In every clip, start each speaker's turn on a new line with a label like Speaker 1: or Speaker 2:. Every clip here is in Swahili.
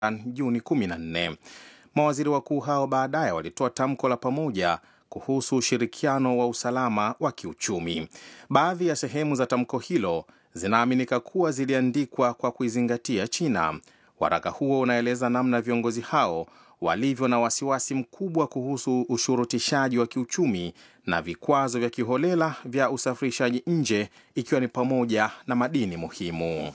Speaker 1: Juni 14. Mawaziri wakuu hao baadaye walitoa tamko la pamoja kuhusu ushirikiano wa usalama wa kiuchumi. Baadhi ya sehemu za tamko hilo zinaaminika kuwa ziliandikwa kwa kuizingatia China. Waraka huo unaeleza namna viongozi hao walivyo na wasiwasi mkubwa kuhusu ushurutishaji wa kiuchumi na vikwazo vya kiholela vya usafirishaji nje ikiwa ni pamoja na madini muhimu.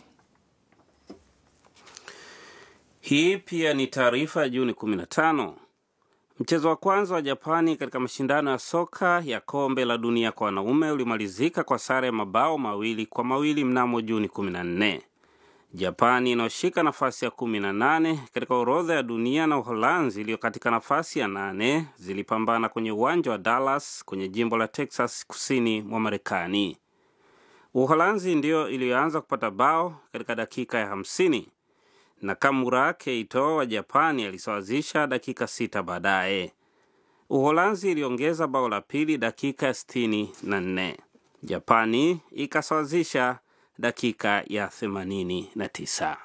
Speaker 2: Hii pia ni taarifa ya Juni 15. Mchezo wa kwanza wa Japani katika mashindano ya soka ya kombe la dunia kwa wanaume ulimalizika kwa sare ya mabao mawili kwa mawili mnamo Juni 14. Japani inayoshika nafasi ya 18 katika orodha ya dunia na Uholanzi iliyo katika nafasi ya nane zilipambana kwenye uwanja wa Dallas kwenye jimbo la Texas kusini mwa Marekani. Uholanzi ndiyo iliyoanza kupata bao katika dakika ya 50 Nakamura Keito wa Japani alisawazisha dakika sita baadaye. Uholanzi iliongeza bao la pili dakika ya sitini na nne. Japani ikasawazisha dakika ya themanini na tisa.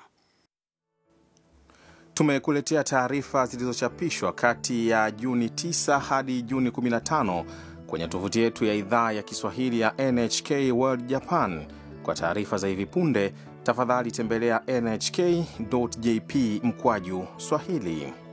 Speaker 1: Tumekuletea taarifa zilizochapishwa kati ya Juni 9 hadi Juni 15 kwenye tovuti yetu ya idhaa ya Kiswahili ya NHK World Japan. Kwa taarifa za hivi punde tafadhali tembelea nhk.jp mkwaju Swahili.